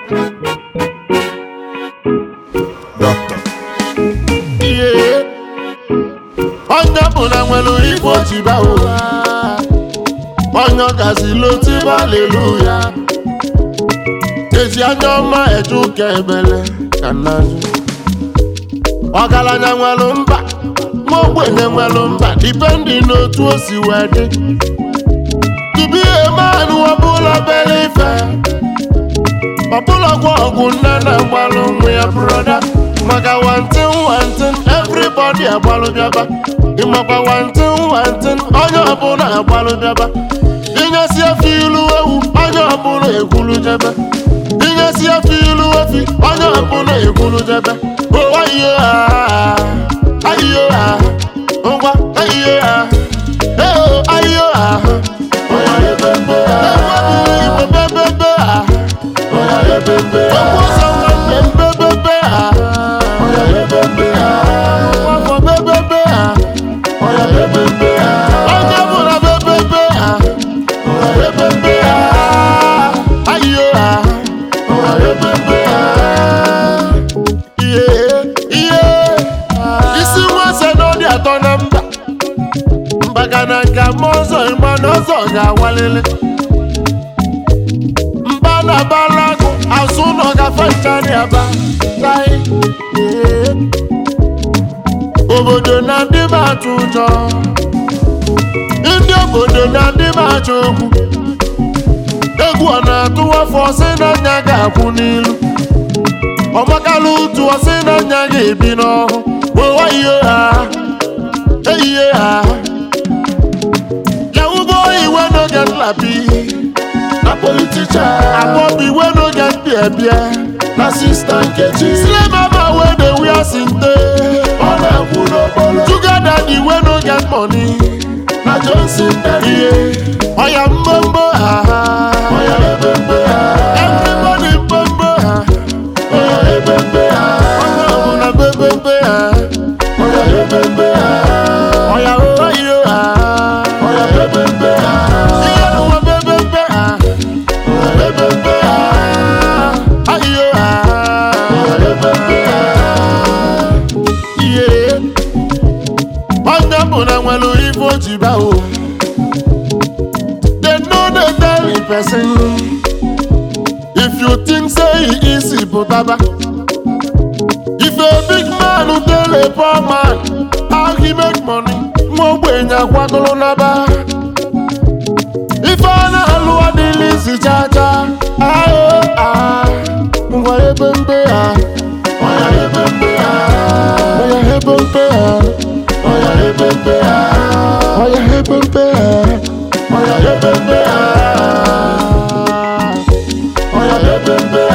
Doctor. ihe onye ọbụla nwere ife ojiba ụwa onye ọgazila otiba aleluya eji anya ọma eje ụka ebele ka nnaju ọgaranya nwere mba ma ogbenye nwere mba dipendi n'otu o si wee dị tupu ihe manụ ọbụla bere ife ọbụla gwa ọgwụ nne na-agbalụ nwa ya broda maka wantin wantin everybody agbalụ bịaba ịmakwa wantin wantin onye ọbụla agbalụ bịaba inyesi efe ilu ewu onye ọbụla ekwulu jebe inyesi efe ilu efi onye ọbụla ekwulu jebe ụwa ihe ha ayiyo ha ngwa ayiyo ha eo ayiyo ha onye ebebe ha igbo bebebe ha Ọkwụsọ nwanne m bebebe ha Nwafọ bebebe ha Onye bụla bebebe ha Bebebe ha Ayo ha Ihe ihe Isi nwese n'ọdị atọ na mba Mbaga na nka ma ọzọ ịma na ọzọ ga-awalili mba na balago azụ nọ gafe nchari aba tai ee. obodo na ndị m atụ ụjọ ndị obodo na ndị m achọ okwu egwu ọ na-atụ afọ ọsị na nya ga-akwụ n'ilu ọmakala ụtụ ọsị na nya ga-ebi n'ọhụ ụwa ihe ha eyihe ha yawugo iwe n'oge nlapi na politician akpọbi wey no get beer beer na sista nkechi slay mama wey dey wear sinte ọ na-ekwu n'okporo sugar daddy wey no get money na johnson daddy ọya mbombo ha ọya ebembe ha everybody mbombo ha ọya ebembe ha onye ọbụla bebembe ha ọya ebembe ha ọya oyo ha ọya bebembe ha ihe n'ụwa bebembe ha bebembe ha ayo ha bebembe ha ihe onye ọbụla nwere ife o ji baa o they no dey tell the person if you think say e easy pụtaba if a big man tell a poor man how he make money nwa ogbenye akwagoro n'aba ife a na-alụ adịghị isi chacha ayo a ngwa ebe mbe ha ọya ebe mbe ha ọya ebe mbe ha ọya ebe mbe ha ọya ebe mbe ha ọya ebe mbe ha ọya ebe mbe ha